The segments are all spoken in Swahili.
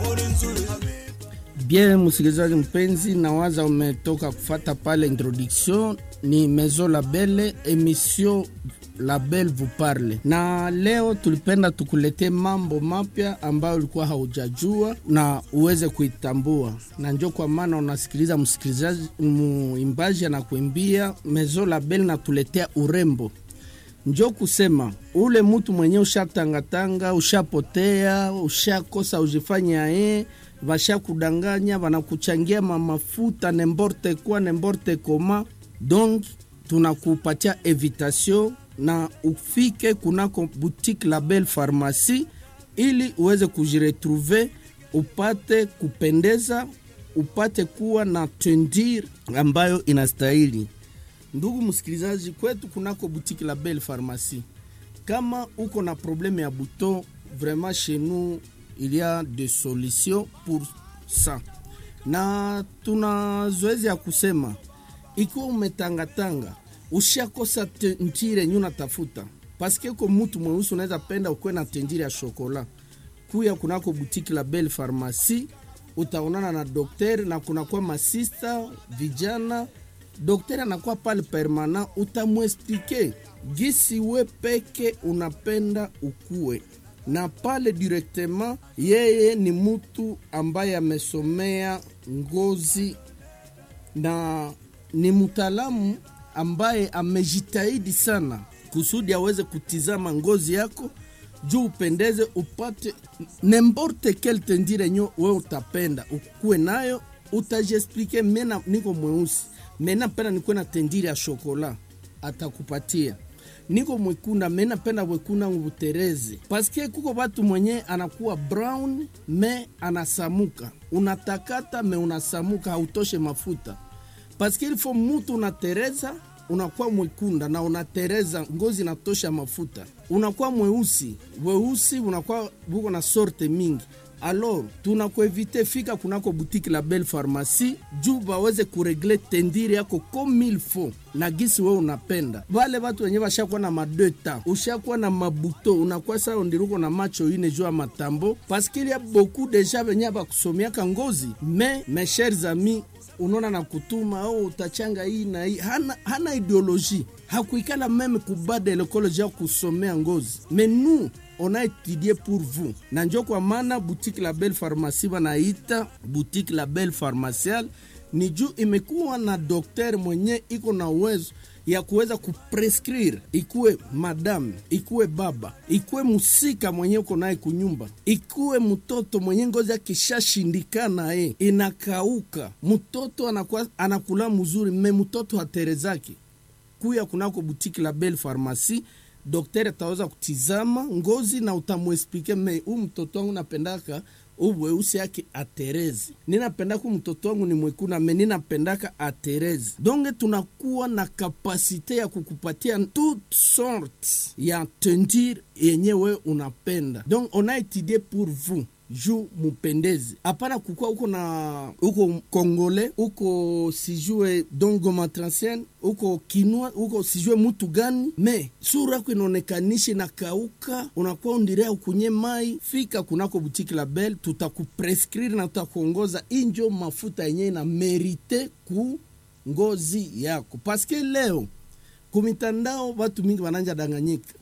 Bien, msikilizaji mpenzi, nawaza umetoka kufata pale introduction. Ni Maison Label, emission Label vous parle, na leo tulipenda tukulete mambo mapya ambayo ulikuwa haujajua na uweze kuitambua, na njo kwa maana unasikiliza msikilizaji, muimbaji anakuimbia Maison Label natuletea urembo njo kusema ule mutu mwenye ushatangatanga, ushapotea, ushakosa ujifanya ye vashakudanganya, vanakuchangia mamafuta nemborte kwa nemborte koma. Donc tunakupatia evitation na ufike kunako boutique Label Pharmacie ili uweze kujiretrouve, upate kupendeza, upate kuwa na tendir ambayo inastahili. Ndugu msikilizaji, kwetu kunako boutique la Belle Pharmacie, kama uko na probleme ya bouton, vraiment chez nous il y a des solutions pour ça, na tuna zoezi ya kusema ikiwa umetangatanga ushakosa tentire nyu natafuta paske ko mutu mweusi unaweza penda ukuwe na tentire ya shokola, kuya kunako boutique la Belle Pharmacie utaonana na dokter na kunakuwa masista vijana Daktari anakuwa pale permanent, utamwesplike gisi we peke unapenda ukue na pale directement. Yeye ni mutu ambaye amesomea ngozi na ni mtaalamu ambaye amejitahidi sana kusudi aweze kutizama ngozi yako juu upendeze, upate nemborte kel tendire nyo we utapenda ukue nayo, utajiexplike mena niko mweusi mena penda nikuwe na tendiri ya shokola atakupatia. Niko mwekunda mena penda wekunda ngubutereze paske kuko batu mwenye anakuwa brown me anasamuka, unatakata me unasamuka, hautoshe mafuta paske ilifo mutu unatereza unakuwa mwekunda na unatereza ngozi natosha mafuta, unakuwa mweusi weusi, unakuwa buko na sorte mingi alors tunakuevite fika kunako boutique la Belle Pharmacie juu baweze kuregle tendiri yako comme il faut na gisi we unapenda. Vale watu wenye washakuwa na madeta, ushakuwa na mabuto, unakuwa sao ndiruko na macho ine juu ya matambo paske il y a beaucoup deja venye bakusomiaka ngozi me mes chers amis unaona na kutuma oh, utachanga hii na hii. Hana, hana ideologie hakuikala meme kubada lekoloji ya kusomea ngozi mais nous on a étudié pour vous na njo kwa maana boutique la Belle Pharmacie wanaita boutique la Belle Pharmaciale ni juu imekuwa na dokter mwenye iko na uwezo ya kuweza kuprescrire, ikuwe madame, ikuwe baba, ikuwe musika mwenye uko naye kunyumba, ikuwe mtoto mwenye ngozi yake ishashindikana, ye inakauka, mtoto anakuwa anakula mzuri, me mtoto haterezaki, kuya kunako boutique la Belle Pharmacie Daktari ataweza kutizama ngozi na utamwesplike me huu mtoto wangu napendaka uweusi yake aterezi, ninapendaka mtoto wangu ni mwekuna me ninapendaka aterezi. Donge tunakuwa na kapasite ya kukupatia toute sorte ya tendir yenye we unapenda, donc on a étudié pour vous juu mupendezi, hapana kukua uko na uko kongole uko sijue dongoma transien uko kinwa uko sijue mutu gani, me sura yako inaonekanishi na kauka, unakuwa undirea ukunye mai. Fika kunako butiki la Belle, tutakuprescrire na tutakuongoza injo mafuta yenye na merite ku ngozi yako, paske leo kumitandao watu mingi wananja danganyika,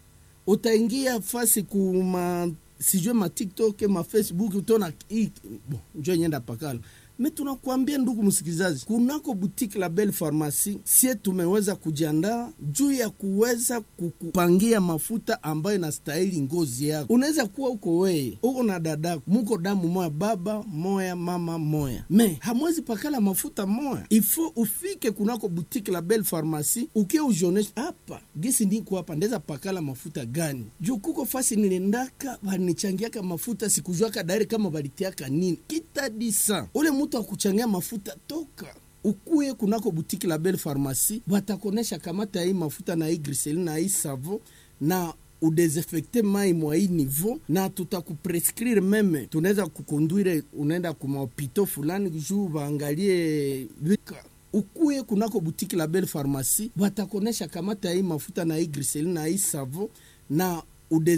utaingia fasi kuma sijue ma TikTok ma Facebook utaona bon, njo nyenda pakala me tunakuambia ndugu msikilizaji, kunako boutique la Belle Pharmacie sie tumeweza kujiandaa juu ya kuweza kukupangia mafuta ambayo inastahili ngozi yako. Unaweza kuwa uko weye uko na dadako, muko damu moya, baba moya, mama moya, me hamwezi pakala mafuta moya. Ifo ufike kunako boutique la Belle Pharmacie ukie ujionesha hapa gisi niko hapa, ndeza pakala mafuta gani juu kuko fasi nilendaka vanichangiaka mafuta sikujuaka dairi kama valitiaka nini kitadisa ule mutu akuchangia mafuta toka ukuye kunako butiki la Belle Pharmacie, watakonesha kamata hii mafuta na hii griseline na hii savo na udesinfecte mai mwa hii niveau, na tutakuprescrire meme, tunaweza kukonduire unaenda kumahopito fulani juu waangalie ukuye kunako butiki la Belle Pharmacie, watakonesha kamata hii mafuta na hii griseline na hii savo na ude